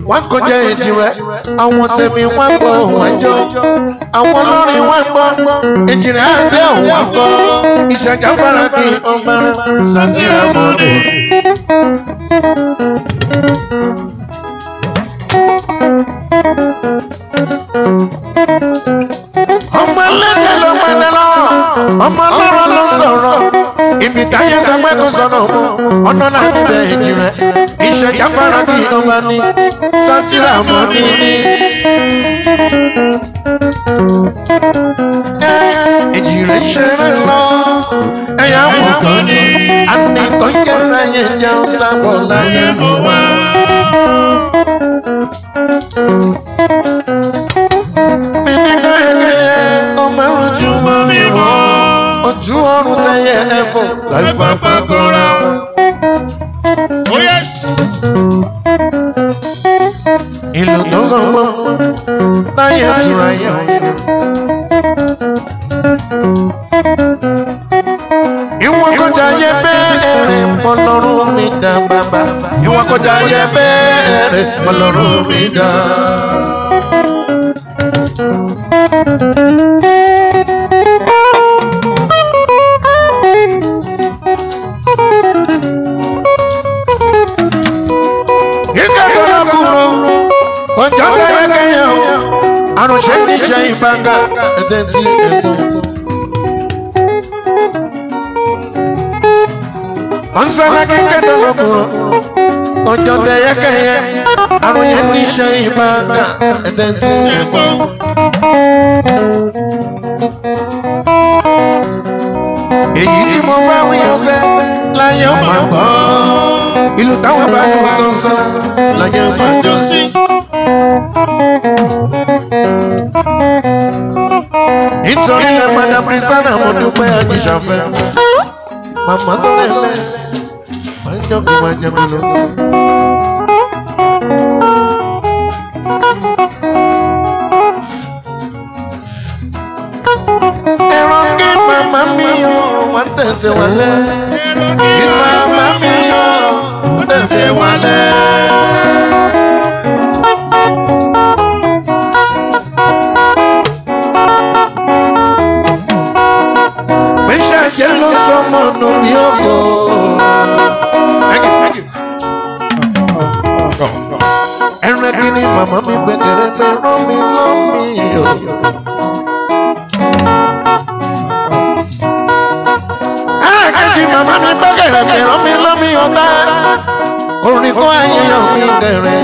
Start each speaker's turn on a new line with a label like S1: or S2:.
S1: wọ́n kọjá èjì rẹ̀ àwọn tèmi wọ́n gbọ́ wọ́n jọ àwọn olórin wọ́n gbọ́ èjì rẹ̀ àdé wọ́n gbọ́ ìṣàjà bára kí ọgbàrá sátìrà mọ́lẹ̀. ọmọ ẹlẹ́dẹ̀ ló padà lọ ọmọ ọlọ́rọ̀ ló sọ̀rọ̀ ibi táyé sọ pé kò sọ̀rọ̀ mọ́ ọ̀nà náà níbẹ̀ èjì rẹ̀ ìṣẹ̀jà bára kí ọba ní sátìrà mọ́ níní. èjì rẹ̀ ṣeré lọ ẹ̀yà wọ̀ kàn ní àníkàn jẹ́ láyé jẹun sábọ̀ láyé mọ́ wá. Mímí kẹ́kẹ́ ọmọ ẹ̀rọ jù mọ́ mi wọ́. Ojú ọrùn tẹ̀yẹ ẹ̀fọ́ láì pápá kọ́ra wọn.
S2: Oh yes.
S1: Ìlú tó gbọ́ngbọ́n láyé tura yẹn. Ìwọ̀n kọjá yẹ bẹ́ẹ̀rẹ̀ mọ́lọ́rùn mi dá bàbá. Ìwọ̀n kọjá yẹ bẹ́ẹ̀rẹ̀ mọ́lọ́rùn mi dá. Kíkẹ́ dọ́là kúrò, ọjọ́ kẹ́yẹ kẹ́yẹ o. Àrùn ṣe ní ṣe ìbága, ẹ̀dẹ̀ tí ẹ̀gbọ́n. Ọ̀nsánà kíkẹ́ dọ́là kúrò, ọjọ́ kẹ́yẹ kẹ́yẹ. Àrùn yẹn ní ṣe ìbága, ẹ̀dẹ̀ tí ẹ̀gbọ́n. Èyí tí mo bá wí ọ̀sẹ̀ láyé ọmọ àgbọ̀. Ìlú táwọn bá lù lọ sọ́nà láyé ọmọ àjọ sí. Nítorí lẹ padà Prisana mo dúpẹ́ àjíṣàfẹ́. Màmá tó rẹ̀ lẹ̀ máa ń jọ́kọ̀ máa jẹ́ mi lọ. Ẹ̀rọ kí màmá mi yọ wá tẹ̀tẹ̀ wálé. Kí màmá mi yọ wá tẹ̀tẹ̀ wálé. Méṣà jẹ́ ló sọmọ nù bí ògo. Ẹran kí ni màmá mi gbẹ̀gẹ̀rẹ̀ gbẹ̀ rán mi lọ́mí o. ẹ̀ẹ́dẹ́jì màmá mi gbẹ́gẹ̀rẹ̀ gbẹ̀rán mi lọ́mí ọ̀tá orin kọ́ ayẹyẹ mi gẹ̀rẹ̀